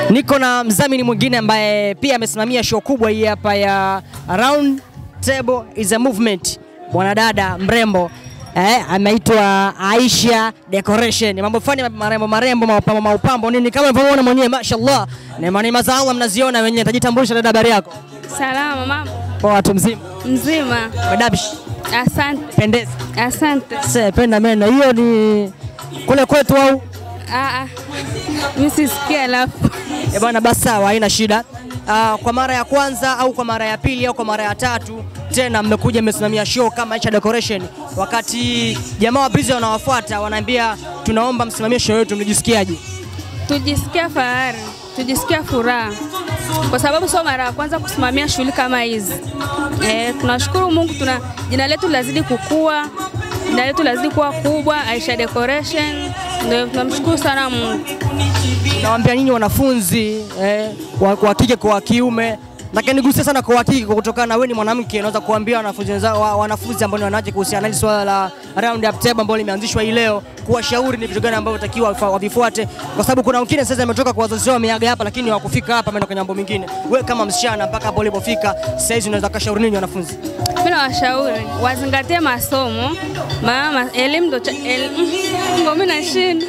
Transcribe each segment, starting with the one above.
Niko na mdhamini mwingine ambaye pia amesimamia show kubwa hii hapa ya Round Table is a Movement, mwanadada mrembo eh, ameitwa Aisha Decoration. Mambo fani marembo marembo, maupambo maupambo nini, kama unavyoona mwenyewe, mashallah, neema neema za Allah mnaziona wenyewe. Tajitambulisha dada, habari yako? Salama mama. Poa, watu mzima, Mzima. madabish, Asante. pendeza, Asante. se penda meno. Hiyo ni kule kwetu au Ah ah. Mimi sisikia alafu. Eh bwana, basi sawa, haina shida. Uh, kwa mara ya kwanza au kwa mara ya pili au kwa mara ya tatu tena mmekuja mmesimamia show kama Aisha Decoration, wakati jamaa wa Breezy wanawafuata wanaambia tunaomba msimamie show yetu, mlijisikiaje? Tujisikia fahari, tujisikia furaha kwa sababu sio mara ya kwanza kusimamia shughuli kama hizi. Eh, tunashukuru Mungu, tuna jina letu lazidi kukua, jina letu lazidi kuwa kubwa. Aisha Decoration, ndio tunamshukuru sana Mungu. Nawaambia nyinyi wanafunzi eh, wa, wa kike kwa wa kiume lakini nigusia sana kwa wa kike kwa kutokana na wewe ni mwanamke, naweza kuambia wanafunzi wenzao wa, wanafunzi ambao ni wanawake kuhusiana na hili swala la round up table ambalo limeanzishwa hii leo, kuwashauri ni vitu gani ambavyo takiwa wavifuate, kwa sababu kuna wengine sasa wametoka kwa wazazi wao wameaga hapa, lakini hawakufika hapa, wameenda kwenye mambo mengine. Wewe kama msichana mpaka hapo ulipofika sasa hizi unaweza kashauri nini wanafunzi? Mimi nawashauri wazingatie masomo, maana elimu ndo cha- el- ngo mimi nashinda.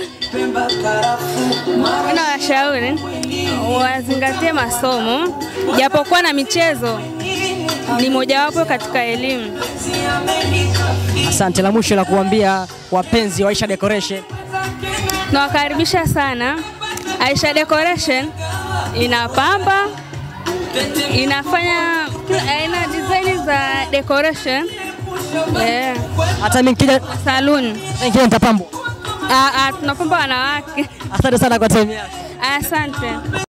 Mimi nawashauri wazingatie masomo, japokuwa na michezo ni mojawapo katika elimu. Asante. La mwisho la kuambia wapenzi wa Aisha Decoration Nawakaribisha sana. Aisha Decoration inapamba, inafanya aina design za decoration eh, hata mimi nikija saluni. nikija nitapambwa. Ah, ah, tunapamba wanawake. Asante sana kwa time yako. Asante.